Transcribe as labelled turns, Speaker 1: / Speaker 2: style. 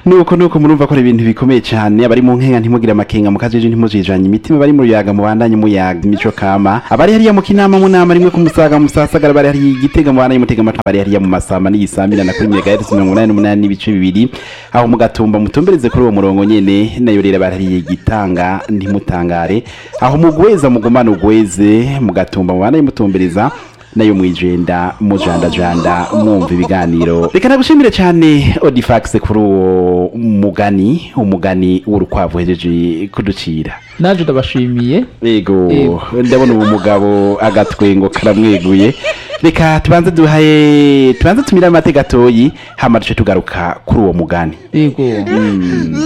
Speaker 1: nuko nuko murumva ko ari ibintu bikomeye cyane abari mu nkenga ntimugire amakenga mukajeje ntimujijanye imitima bari mu ruyaga mubandanye muyaga imico kama abari hariya mu kinama mu nama rimwe ku musaga musasagara bari hariya igitega mubandanye mutega amatwi abari hariya mu masamba n'iyisambira na kuri megahertz mirongo inani n'umunani n'ibice bibiri aho mugatumba mutumbereze kuri uwo murongo nyene nayo rero bari hariya igitanga ntimutangare aho mugweza mugumana ugweze mugatumba mubandanye mutumbereza nayo mwijenda mujandajanda mwumva ibiganiro reka nagushimire cyane odifax kuri uwo mugani umugani w'urukwavu hejeje kuducira
Speaker 2: naje ndabashimiye
Speaker 1: yego
Speaker 2: Yego.
Speaker 1: ndabona uwo mugabo agatwengo karamweguye reka tubanze duhaye tubanze tumire amate gatoyi hama duce tugaruka kuri uwo mugani
Speaker 2: yego